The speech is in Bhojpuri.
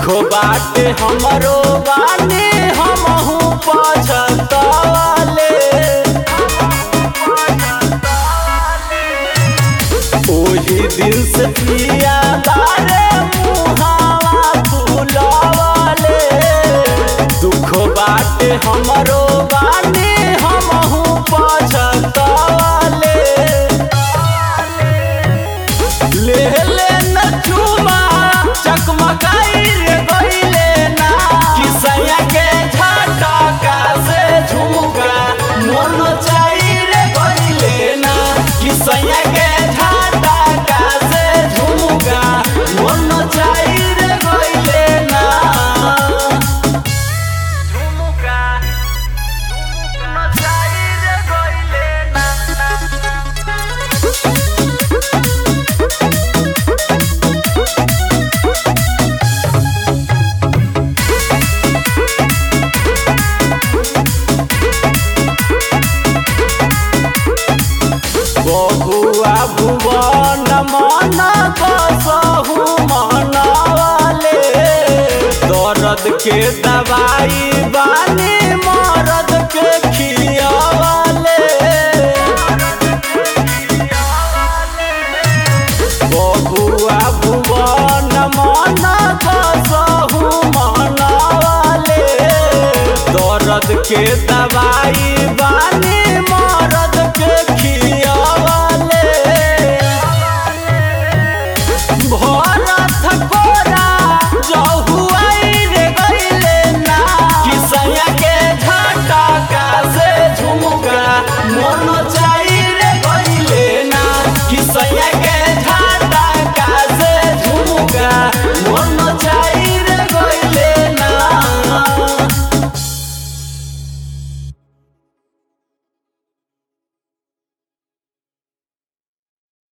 बाटे हमरो बानी हमहू पछतवाले ओही दिन से पिया बारे मुहावा फुलवाले दुख बाटे हमरो बानी हमहू पछतवाले ले ले न चुमा चकमकाई रे गइले ना किसैया के झटका से झुमका मन चाई रे गइले ना किसैया के झटका से झुमका मन चाई रे गइले ना झुमका झुमका चाई रे गइले ना बहुआ भुवन मन कसहु मनवाले दर्द के दवाई बानी मरद के खियावाले बहुआ भुवन मन कसहु मनवाले दर्द के दवाई बानी